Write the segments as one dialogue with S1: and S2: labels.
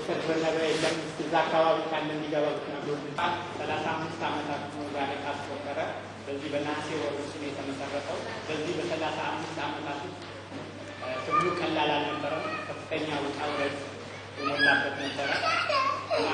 S1: ዶክተር ዘነበ የለም እዛ አካባቢ ካለ እንዲገባ ብትነግሩ ሰላሳ አምስት ዓመታት ዛሬ ካስቆጠረ በዚህ በነሐሴ ወር ውስጥ ነው የተመሰረተው። በዚህ በሰላሳ አምስት ዓመታት ውስጥ ትግሉ ቀላል አልነበረም። ከፍተኛ ውጣ ውረድ የሞላበት ነበረ እና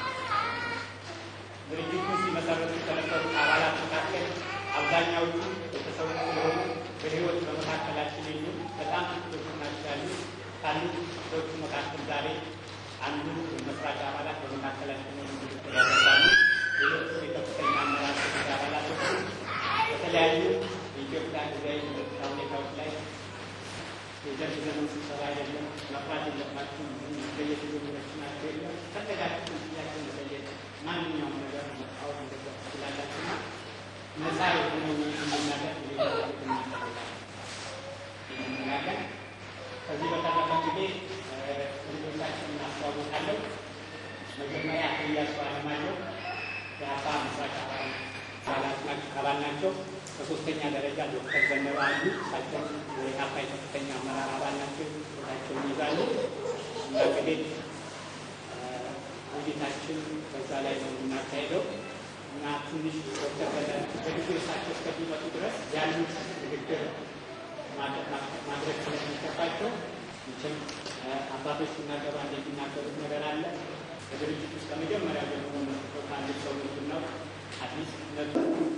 S1: ድርጅቱ ሲመሰረቱ ከነበሩት አባላት መካከል አብዛኛዎቹ ቤተሰቡ ስለሆኑ በሕይወት በመካከላችን የሉ በጣም ጥቂቶቹ ናቸው ያሉት። ካሉት ጥቂቶቹ መካከል ዛሬ አንዱ መስራች አባላት በመካከላችን ሆኑ ያደርጋሉ። ሌሎች የከፍተኛ አመራር ኮሚቴ አባላቶች በተለያዩ የኢትዮጵያ ጊዜያዊ ፖለቲካ ሁኔታዎች ላይ የደርግ ዘመን ስብሰባ አይደለም መፍራት የለባችሁ መገየት የጀመረች ናቸው የለም ፈለጋችሁ ጥያቄ መጠየቅ ማንኛውም ነገር መቃወም እንደገባ ስላላችሁና ነፃ የሆነ እንድናደርግ እንናገር። ከዚህ በተረፈ ጊዜ ልጆቻችን እናስተዋውቃለን። መጀመሪያ አቶ ኢያሱ አለማየሁ የአባ ምስራቅ አባል ናቸው። በሶስተኛ ደረጃ ዶክተር ዘነበ አሉ። እሳቸው የካፋ ከፍተኛ አመራር አባል ናቸው። ቦታቸውን ይዛሉ እና እንግዲህ ውይይታችን በዛ ላይ ነው የምናካሄደው እና ትንሽ ዶክተር በንግግር እሳቸው እስከሚመጡ ድረስ ያሉት ንግግር ማድረግ ስለሚገባቸው መቼም አባቶች ሲናገሩ አንድ የሚናገሩት ነገር አለ። በድርጅት ውስጥ ከመጀመሪያ ጀምሮ መስጠው ከአንድ ሰው ምንድን ነው አዲስ ነቱ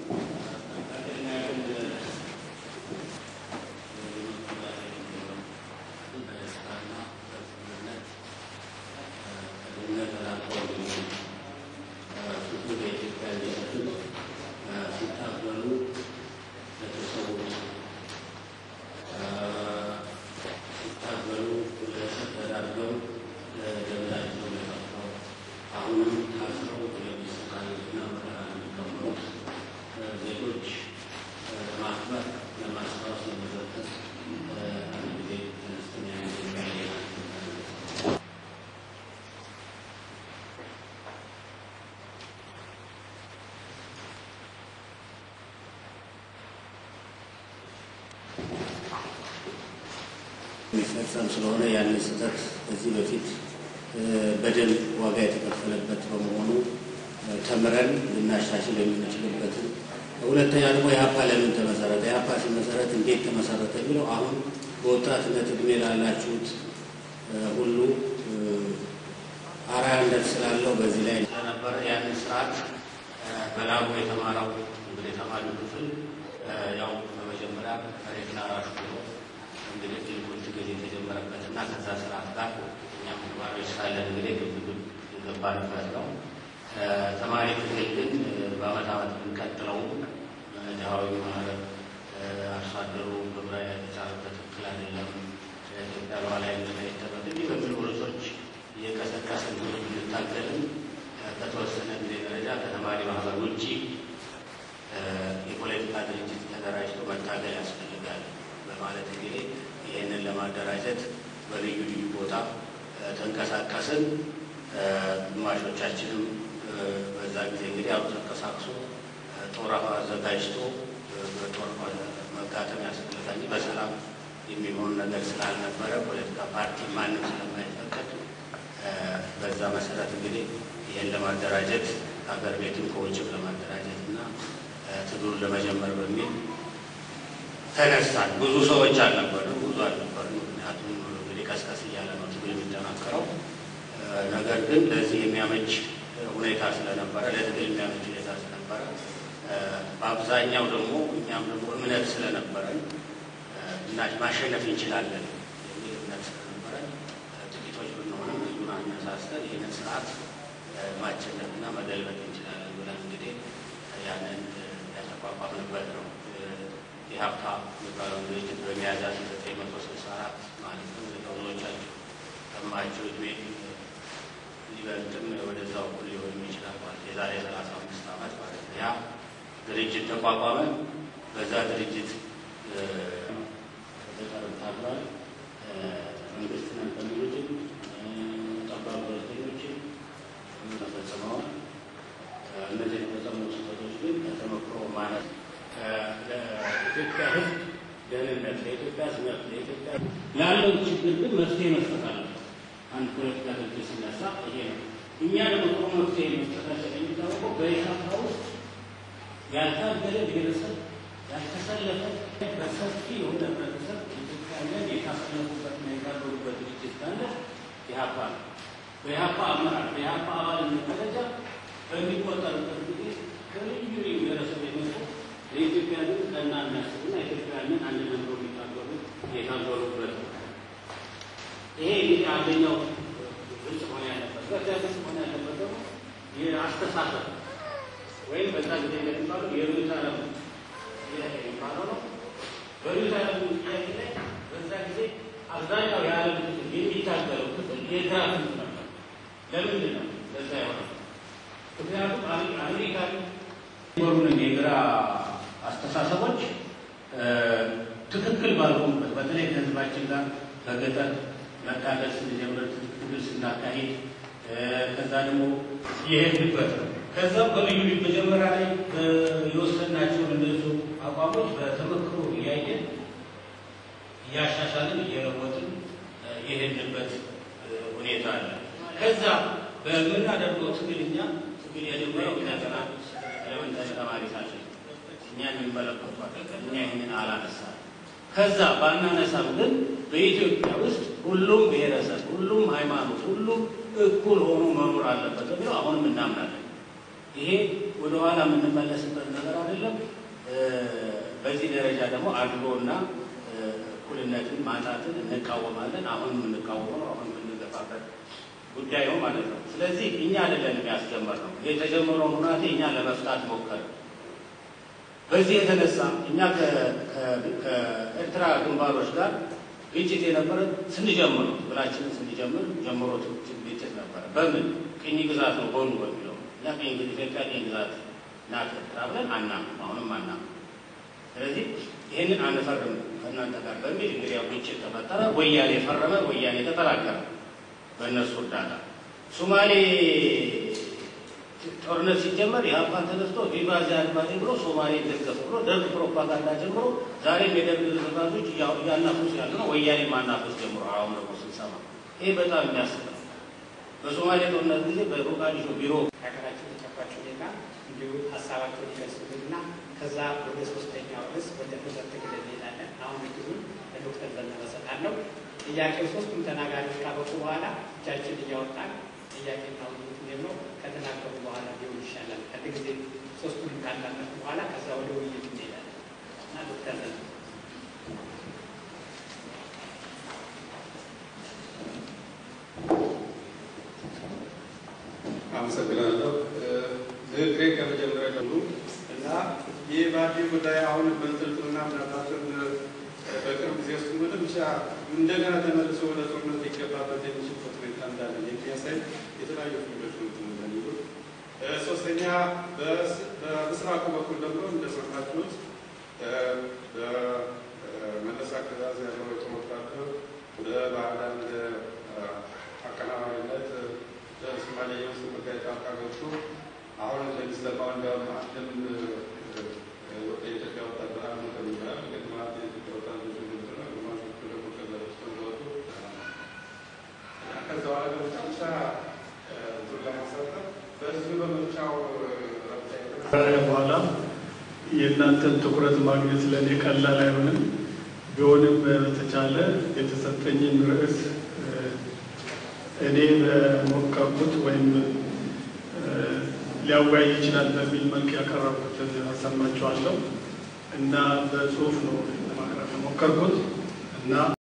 S2: የሚፈጸም ስለሆነ ያንን ስህተት ከዚህ በፊት በደል ዋጋ የተከፈለበት በመሆኑ ተምረን ልናሻሽል የምንችልበትን፣ ሁለተኛ ደግሞ የሀፓ ለምን ተመሰረተ፣ የሀፓ ሲመሰረት እንዴት ተመሰረተ የሚለው አሁን በወጣትነት እድሜ ላላችሁት ሁሉ አርአያነት ስላለው በዚህ ላይ ስለነበረ ያንን ስርዓት በላቡ የተማረው እንግዲህ ተማሪው ክፍል ያው በመጀመሪያ መሬት ላራሹ ብሎ እንግዲህ ትልቁን ትግል የተጀመረበት እና ከዛ ስርዓት ጋር እኛም ተማሪዎች ሳለን እንግዲህ ግብግብ የገባንበት ነው። ተማሪ ትግል ግን በአመት አመት የምንቀጥለው ድሃዊ ማህበር አርሶ አደሩ ግብረ የተቻለበት ትክክል አይደለም፣ ኢትዮጵያ ሉዓላዊነት ላይ ይጠበቅ እንዲህ በሚሉ ርዕሶች እየቀሰቀስን እንታገልን በተወሰነ ጊዜ ደረጃ ከተማሪ ማህበር ውጭ የፖለቲካ ድርጅት ተደራጅቶ መታገል ያስፈልጋል በማለት እንግዲህ ይህንን ለማደራጀት በልዩ ልዩ ቦታ ተንቀሳቀስን። ግማሾቻችንም በዛ ጊዜ እንግዲህ ያው ተንቀሳቅሶ ጦር አዘጋጅቶ በጦር መጋጠም ያስፈልጋል እንጂ በሰላም የሚሆን ነገር ስላልነበረ ፖለቲካ ፓርቲ ማንም ስለማይፈቀድ በዛ መሰረት እንግዲህ ይህን ለማደራጀት ሀገር ቤትም ከውጭም ለማደራጀት እና ትግሉን ለመጀመር በሚል ተነሳን። ብዙ ሰዎች አልነበርም፣ ብዙ አልነበርም። ምክንያቱም እንግዲህ ቀስቀስ እያለ ነው ትግል የሚጠናከረው። ነገር ግን ለዚህ የሚያመች ሁኔታ ስለነበረ፣ ለትግል የሚያመች ሁኔታ ስለነበረ፣ በአብዛኛው ደግሞ እኛም ደግሞ እምነት ስለነበረን እና ማሸነፍ እንችላለን የሚል እምነት ስለነበረን ጥቂቶች ብንሆንም ህዝቡን አነሳስተን ይህንን ስርዓት ማሸነፍና መገልበጥ እንችላለን ብለን እንግዲህ ያንን ያተቋቋምንበት ነው። የሀብታ የሚባለውን ድርጅት በሚያዝያ ዘጠኝ መቶ ስልሳ አራት ማለት ነው። ብዙዎቻችሁ ከማቸው እድሜ ሊበልጥም ወደዛው እኩል ሊሆን ይችላል ማለት የዛሬ ሰላሳ አምስት ዓመት ማለት ነው። ያ ድርጅት ተቋቋመ። በዛ ድርጅት ተጠቀርም ታግሏል። መንግስት ነን ከሚሉትም ጠባብ ፖለቲከኞችም ተፈጽመዋል። እነዚህ የተፈጸሙ ስህተቶች ግን ከተመክሮ ማለት ለኢትዮጵያ ሕዝብ ደህንነት፣ ለኢትዮጵያ ስነት፣ ለኢትዮጵያ ላለው ችግር ግን መፍትሄ መስጠት አለበት። አንድ ፖለቲካ ድርጅት ሲነሳ ይሄ ነው። እኛ ደግሞ ጥሩ መፍትሄ መስጠታችን የሚታወቀው በኢህአፓ ውስጥ ያልታገለ ብሔረሰብ ያልተሰለፈ በሰፊ የሆነ ህብረተሰብ ኢትዮጵያውያን የታሰለፉበትና የታገሉበት ድርጅት ካለ ኢህአፓ ነው። በኢህአፓ አመራር በኢህአፓ አባልነት ደረጃ በሚቆጠሩበት ጊዜ ከልዩ ልዩ ብሔረሰብ የመጡ ለኢትዮጵያ ግን ቀና የሚያስቡና ኢትዮጵያውያንን አንድ ነምሮ የሚታገሉ የታገሉበት ነው። ይሄ እንግዲህ አንደኛው ግልጽ ሆነ ያለበት በዚያ ግልጽ ሆነ ያለበት ደግሞ የአስተሳሰብ ወይም በዛ ጊዜ እንደሚባለው የርዕዮተ ዓለም ጥያቄ የሚባለው ነው። በርዕዮተ ዓለም ጥያቄ ላይ በዛ ጊዜ አብዛኛው የዓለም ክፍል የሚታገለው ክፍል የግራ ክንፍ ነበር። ለምንድን ነው ለዛ የሆነው? ምክንያቱም አሜሪካ የሆኑንን የግራ አስተሳሰቦች ትክክል ባልሆኑበት በተለይ ከህዝባችን ጋር በገጠር መታገል ስንጀምር ትግል ስናካሂድ ከዛ ደግሞ የሄድንበት ከዛም በልዩ ልዩ መጀመሪያ ላይ የወሰናቸውን እንደዚሁ አቋሞች በተመክሮ እያየን እያሻሻልን እየለወጥን የሄድንበት ሁኔታ አለ። ከዛ በምናደርገው ትግል እኛ ትግል የጀመረው ገና ኤሌመንታሪ ተማሪ ሳለን እኛ የሚመለከቷል እኛ ይህንን አላነሳም። ከዛ ባናነሳም ግን በኢትዮጵያ ውስጥ ሁሉም ብሔረሰብ፣ ሁሉም ሃይማኖት፣ ሁሉም እኩል ሆኖ መኖር አለበት ብለው አሁንም እናምናለን። ይሄ ወደኋላ የምንመለስበት ነገር አይደለም። በዚህ ደረጃ ደግሞ አድሎና እኩልነትን ማጣትን እንቃወማለን። አሁንም የምንቃወመው አሁን የምንገፋበት ጉዳይ ነው ማለት ነው። ስለዚህ እኛ አይደለንም ያስጀመርነው። የተጀመረውን ሁናቴ እኛ ለመፍታት ሞከር በዚህ የተነሳ እኛ ከኤርትራ ግንባሮች ጋር ግጭት የነበረ ስንጀምር ብላችንን ስንጀምር ጀምሮ ግጭት ነበረ። በምን ቅኝ ግዛት ነው ሆኑ በሚለው እኛ ቅኝ ኢትዮጵያ ቅኝ ግዛት ናት ኤርትራ ብለን አናምንም፣ አሁንም አናምንም። ስለዚህ ይህንን አንፈርም ከእናንተ ጋር በሚል እንግዲህ ያው ግጭት ተፈጠረ። ወያኔ ፈረመ፣ ወያኔ ተጠናከረ በእነሱ እርዳታ። ሶማሌ ጦርነት ሲጀመር የሀፓን ተነስቶ ቪቫ ዚያድ ባሬ ብሎ ሶማሌ ደገፈ ብሎ ደርግ ፕሮፓጋንዳ ጀምሮ ዛሬም የደርግ ተዛዦች እያናፉስ ያሉ ነው። ወያኔ ማናፉስ ጀምሮ አሁን ደግሞ ስንሰማ ይሄ በጣም የሚያስብ ነው። በሶማሌ ጦርነት ጊዜ በሞቃዲሾ ቢሮ
S1: ሀገራችን ተጨባጭ ሁኔታ እንዲሁ ሀሳባቸውን ይገልጹልንና ከዛ ወደ ሶስተኛው ርዕስ ወደ ፍሰት ትግል እንሄዳለን። አሁን እድሉን ለዶክተር ዘነበ እሰጣለሁ። ጥያቄው ሶስቱም ተናጋሪዎች ካበቁ በኋላ እጃችን እያወጣን ጥያቄና ውይይት ነው ከተናገሩ በኋላ ሊሆን ይሻላል። አንድ ጊዜ ሶስቱንም ካዳመጡ በኋላ ከዛ ወደ ውይይት እንሄዳለን እና ዶክተር ዘነበ
S3: አመሰግናለሁ። ንግግሬ ከመጀመሪያ ጀምሩ እና ይህ በአዲስ ጉዳይ አሁን በንጥልጥልና ምናልባትም በቅርብ ጊዜ ውስጥ ወደ ብቻ እንደገና ተመልሶ ወደ ጦርነት ሊገባበት የሚችልበት ሁኔታ እንዳለ የሚያሳይ የተለያዩ ፊልዶች እንደሚሉ፣ ሶስተኛ በምስራቁ በኩል ደግሞ እንደሰማችሁት በመለስ አገዛዝ ያለው የጦር ወታደር በባህር ዳር አቀናባሪነት በሶማሌ ውስጥ ጉዳይ ጣልቃ ገብቶ አሁን እንደሚሰማው እንዲያውም አንድም የኢትዮጵያ ወታደር አሉ ከሚባል ግማት የኢትዮጵያ ወታደሮች እንደሆነ ግማሾቹ ደግሞ ከዛ ውስጥ እንደወጡ ከዛ በኋላ በመጨረሻ ቱር ለማሳጠር በዚሁ በምርጫው
S4: በኋላ የእናንተን ትኩረት ማግኘት ለእኔ ቀላል አይሆንም። ቢሆንም በተቻለ የተሰጠኝን ርዕስ እኔ በሞከርኩት ወይም ሊያወያይ ይችላል በሚል መልክ ያቀረብኩትን አሰማችኋለሁ እና በጽሁፍ ነው ለማቅረብ የሞከርኩት እና